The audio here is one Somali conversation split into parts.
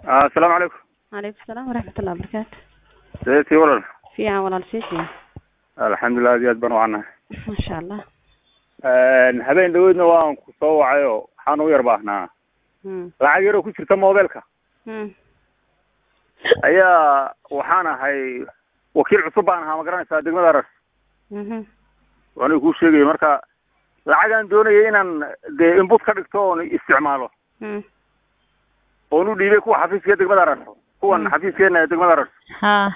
asalaamu calaykum calaykum salaam waraxmatullahi wabarakaatu seetii walal fiican walaal siisii alxamdulilah aad iyo aad baan u canahay masha allah habeen dhaweydna waan ku soo wacay oo waxaan u yar baahnaa mm lacag yaroo ku jirta mobilka mm ayaa waxaan ahay wakiil cusub baan ahaa ma garanaysaa degmada ras mhm waana kuu sheegaya marka lacagaan doonaya inaan dee inbut ka dhigto oon isticmaalo mm oon u dhiibay kuwa xafiiska degmada ras kuwan Mm. xafiiskeena ee degmada ras ha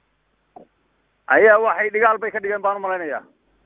ayaa waxay dhigaal bay ka dhigeen baan umalaynaya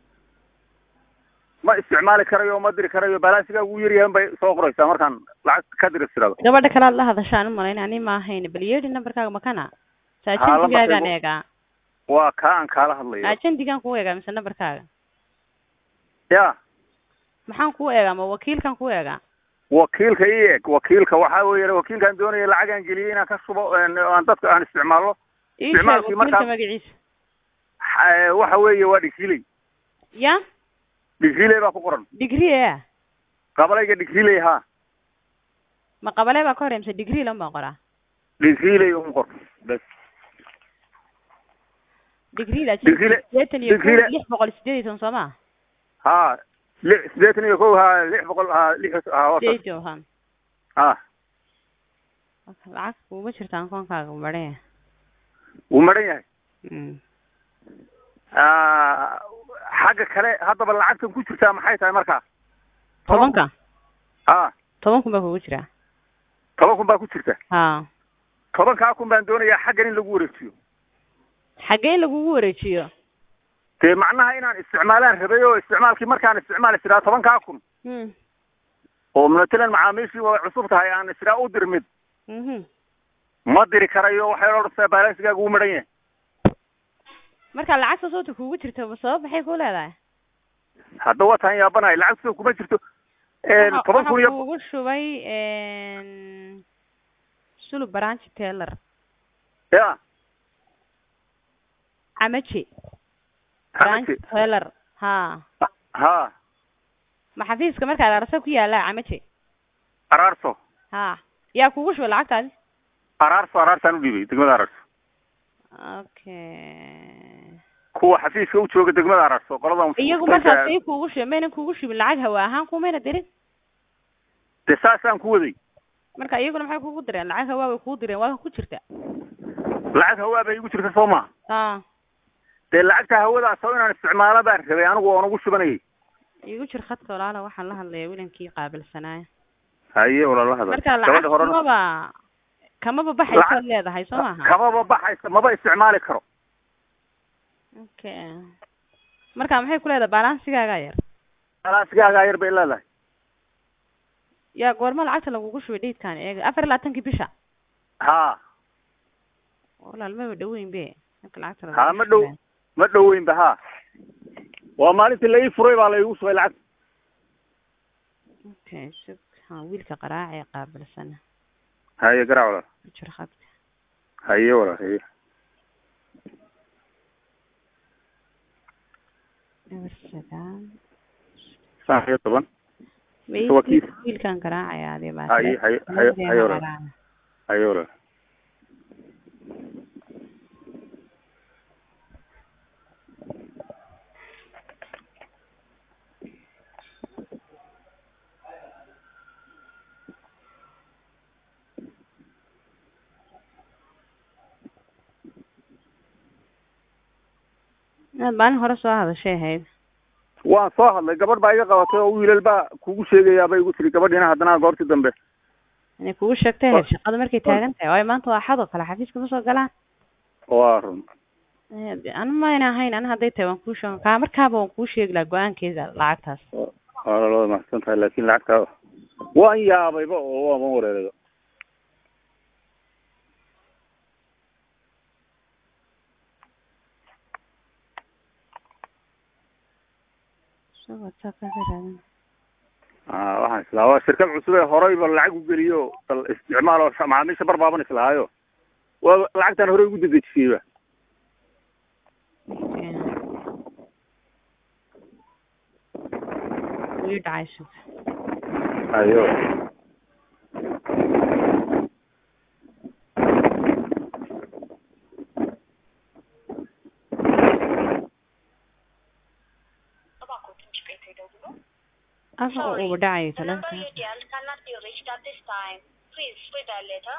ma isticmaali karayo ma diri karayo balansigaa ugu yaryahan bay soo qoraysaa markaan lacag ka diri tirado gabadha kalaad la hadashaan u malayn ani ma ahayn bal yeedhi nambarkaaga makana saajendigaagaan lambarkaygu- eegaa waa kaa aan kaala hadlayo ajendigaan kuu eegaa mise nambarkaaga ya maxaan kuu eegaa ma wakiilkan kuu eegaa wakiilka i eg wakiilka waxaa weeye wakiilkaan doonaya lacagaan geliyay inaan ka shubo een, aan dadka aan isticmaalo ii sheeg Isticmaalkii wakiilka markaa- magaciisa Ha- waxa weeye waa dhigriley ya dhigriley baa ku qoran degree a qabalayga dhigriley ha ma qabalee baa ka horey mise degree lan baan qoraa dhigriley un qor bes degree da Degree- sideetan iyo degree- kow lix boqol sideed iyo toban soo ma ha li siddeetan iyo kow ha lix boqol ha lix ha wasa sideed iyo han ha lacag kuuma jirtaan koonkaaga maraya wuu maran yahay mm Ah, xagga kale haddaba lacagtan ku jirtaa maxay tahay markaa tobanka ha toban kun baa kugu jiraa toban kun baa ku jirta ha tobankaa kun baan doonayaa xaggan in lagu wareejiyo xaggee in lagugu wareejiyo dee macnaha inaan isticmaalaan rabay oo isticmaalkii markaan isticmaali jiraa tobankaa kun mm oo matalan macaamiishii way cusub tahay aan israa u dir mid mhm ma diri karayo waxay odhanaysaa balansigaaga uu maran yahay marka lacagta soota kugu jirta ma sabab maxay ku leedahay hadda waa taan yaabanahay lacagta kuma jirto een, Waxa- toban kun waxaa iyo kugu shubay sulub baranji taylor ya camaji xamaji baranji taylor ha ha ma xafiiska markaad arsa ku yaala camaji araarso ha yaa kugu shubay lacagtaadi araarso araartaan u dhiibay degmada araarso okay kuwa xafiiska u jooga degmada araarso qoladan iyagu markaas say kugu shubay maynan kugu shubin lacag hawa ahaan kumayna dirin dee saasaan ku waday marka iyaguna maxay kugu direen lacag hawaa way kugu direen waa ku jirta lacag hawaa bay igu jirta soo maha ha dee lacagta hawadaas oo inaan isticmaalo baan rabay anigu oon ugu shubanayay igu jir khadka walaala waxaan la hadlayaa wilankii qaabilsanaaya haye walaala hadal marka gabadha lacag horena kamaba kamaba baxaysaad Lacag- leedahay soo maaha kamaba baxaysa maba isticmaali karo okay marka maxay ku leedahay balansigaaga yar balansigaagaa yar bay leedahay yaa goorma lacagta lagugu shubay datekan eega afar iyo labaatankii bisha ha walaal maba dhaweyn be marka lacagta lagugu ha ma dhow shubay. ma dhoweynba ha waa maalintii la ii furay baa la iigu shubay lacag okay shuk ha wiilka qaraaca ee qaabilsana haye garaac walaal ku jir khadka haye walaal haye eber sagaal shan iyo toban Wait, wakiil. wiilkan garaacaya adee baa haye haye haye haye walaal haye walaal inaad maalin hore soo hadashay ahayd waan soo hadlay gabadh baa iga qabatay oo wiilal baa kugu sheegayaa bay igu tiri gabadhiina haddana goortii dambe inay kugu sheegtay ahayd shaqada markay taagan tahay waayo maanta waa axad oo kale xafiiska ma soo galaan waa run Eh, anu mayna ahayn ana hadday tahay waan kuu sheeg kaa markaaba waan kuu sheegi lahaa go-aankeeda lacagtaas waa lalada mahadsan tahay laakin lacagta waan yaabayba oo waaban wareerayba soo whatsapp ka raadin ah waxaan islaa waa shirkad cusub ee horeyba lacag u geliyo bal isticmaal oo macaamiisha barbaaban islahaayo waa lacagtan horey ugu dedejisiyeyba Okay. wii dhacay shub ayo uu dhacayo The number taleefanka you dialed cannot be reached at this time. Please redial later.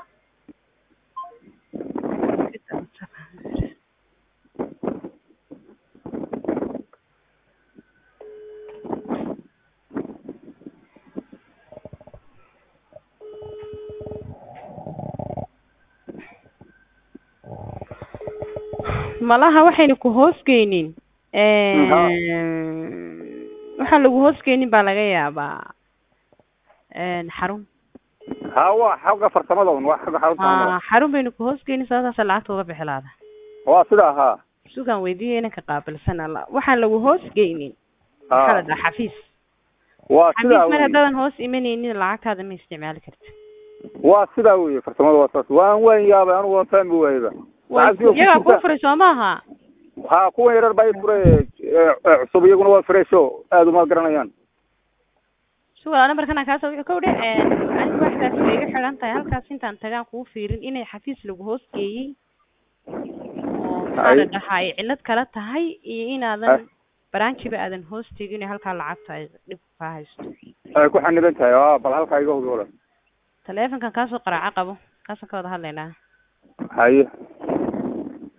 malaha waxayna ku hoosgeynin Ha. waxaan lagu hoosgeynin baa laga yaabaa een, xarun ha waa xagga farsamada un waa xagga xarunta ha xarun bayna ku hoosgeynin sababtaasa lacagta uga bixi laada waa sidaa ha sugaan weydiiya inanka qaabilsan alla waxaan lagu hoosgeynin maxaa la ha dhahaa xafiis waa xafiis sidaa mar wey haddaadan hoos imanaynin lacagtaada ma isticmaali karti waa sidaa wey farsamada waa saas waan waan yaabay anigu waan fahmi waayba lacagtii oo ku iyagaa kuu jirta furay soo maaha ha kuwan yarar baa i furay ee, ee, cusub iyaguna waa fresho aad uma garanayaan sugaa nambarkana kaasoo wuxuu ka wudhe anigu waxdaas way iga xidhan tahay halkaas intaan tagaan kuu fiirin inay xafiis lagu hoosgeeyey oo maxaa la Ay. dhahaa ay cillad kala tahay iyo Ah. inaadan baraanjiba aadan hoos tegin halkaa lacagta ay dhib kaa haysto ay ku xaniban tahay a bal halkaa iga hubi wala taleefankan kaasoo qaraaco qabo kaasaan ka wada hadlaynaa haye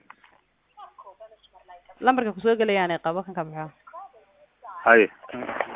lambarka kusoo gelayaanay qabo kan ka baxo haye